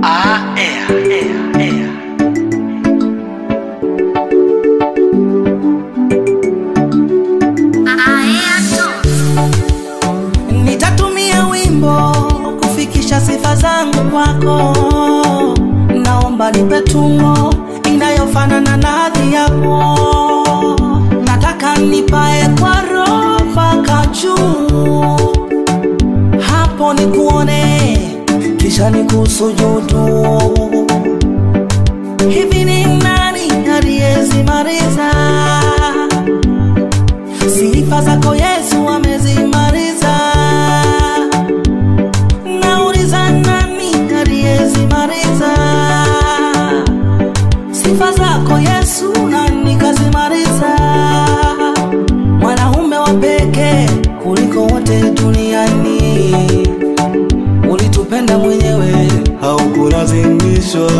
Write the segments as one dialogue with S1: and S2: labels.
S1: Ah, air, air, air.
S2: Nitatumia wimbo kufikisha sifa zangu kwako, naomba nipe tungo inayofanana na hadhi yako. Nataka nipae kwa roho mpaka juu, hapo nikuone, kisha nikusujudu. Hivi ni nani aliyezimaliza sifa zako Yesu amezimaliza. Nauliza nani aliyezimaliza sifa zako Yesu, nani kazimaliza? Mwanaume wa pekee kuliko wote duniani, ulitupenda mwenyewe, haukulazimishwa.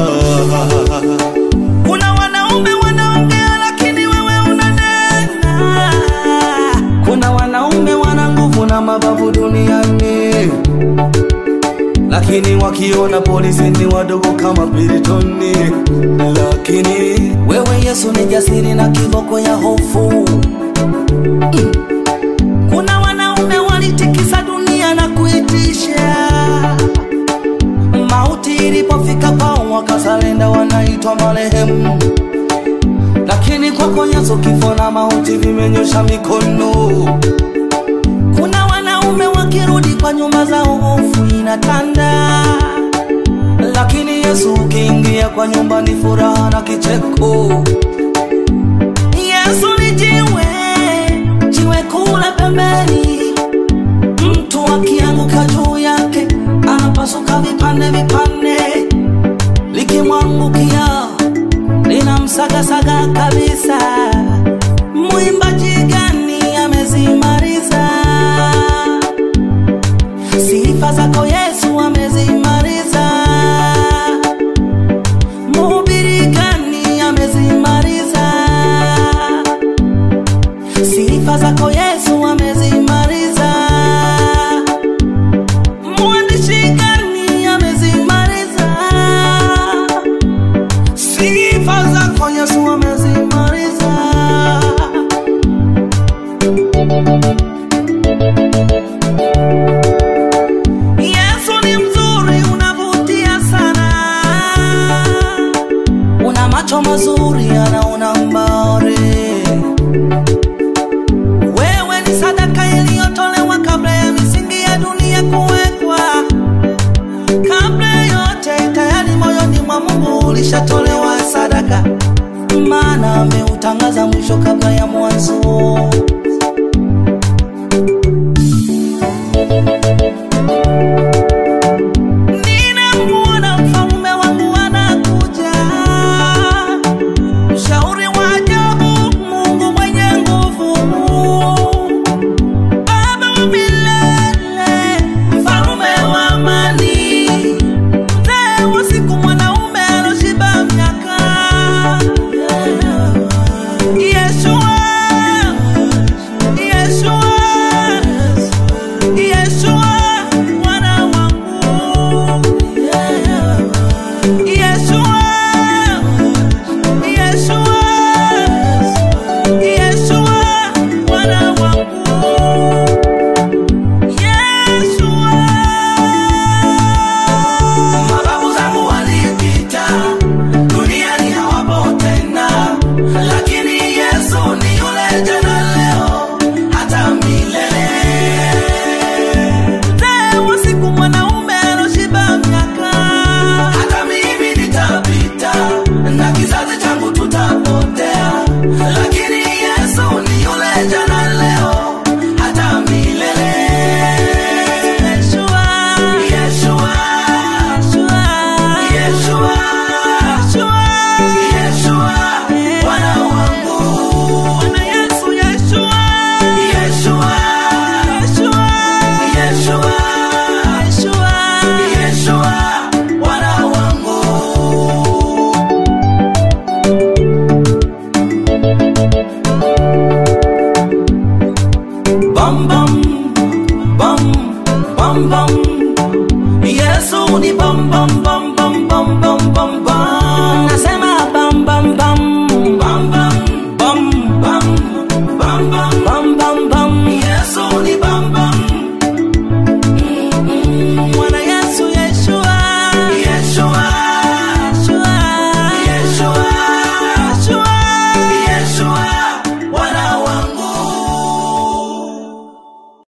S2: Kuna wanaume wanaongea lakini wewe unanena. Kuna wanaume wana nguvu na mabavu duniani, lakini wakiona polisi ni wadogo kama Piritoni. Lakini wewe Yesu ni jasiri na kiboko ya hofu. Mm. Kuna wanaume walitikisa dunia na kuitisha mauti ilipofika kwao wakasalenda, wanaitwa marehemu. Lakini kwako Yesu kifo na mauti vimenyosha mikono. Kuna wanaume wakirudi kwa nyumba zao hofu inatanda, lakini Yesu ukiingia kwa nyumba ni furaha na kicheko. Yesu ni jiwe, jiwe kule pembeni, mtu akianguka juu yake anapasuka vipande vipande, likimwangukia linamsagasaga kabisa. Mwimbaji gani amezimaliza sifa zako Yesu amezimaliza. Mhubiri gani amezimaliza sifa zako Yesu amezimaliza. Mwandishi gani amezimaliza sifa zako Yesu amezimaliza. Yesu ni mzuri, unavutia sana, una macho mazuri, anaona mbali. Wewe ni sadaka iliyotolewa kabla ya misingi ya dunia kuwekwa, kabla yote tayari moyoni mwa Mungu ulishatolewa sadaka, maana ameutangaza mwisho kabla ya mwanzo. Ninamuona mfalme wangu anakuja, mshauri wa ajabu, Mungu mwenye nguvu, Baba wa milele, mfalme wa amani, mzee wa siku, mwanaume aloshiba miaka, Yeshua, Yeshua, Yeshua, mwana wangu Yeshua, Yeshua, Yeshua, mwana wangu. Yeshua. Mababu zangu walipita, duniani hawapo tena, lakini Yesu ni yule jana, leo, hata milele. Mzee wa siku, mwanaume aloshiba miaka, hata mimi nitapita na kizazi changu tutapotea, lakini Yesu ni yule jana, leo, hata milele. Yeshua, Yeshua, Yeshua, Yeshua, Yeshua, Bwana wangu. Bwana Yesu, Yeshua, Yeshua, Yeshua, Yeshua, Yeshua, Yeshua, Bwana wangu. Bam bam bam bam bam Yesu ni bam bam bam bam bam bom bom bom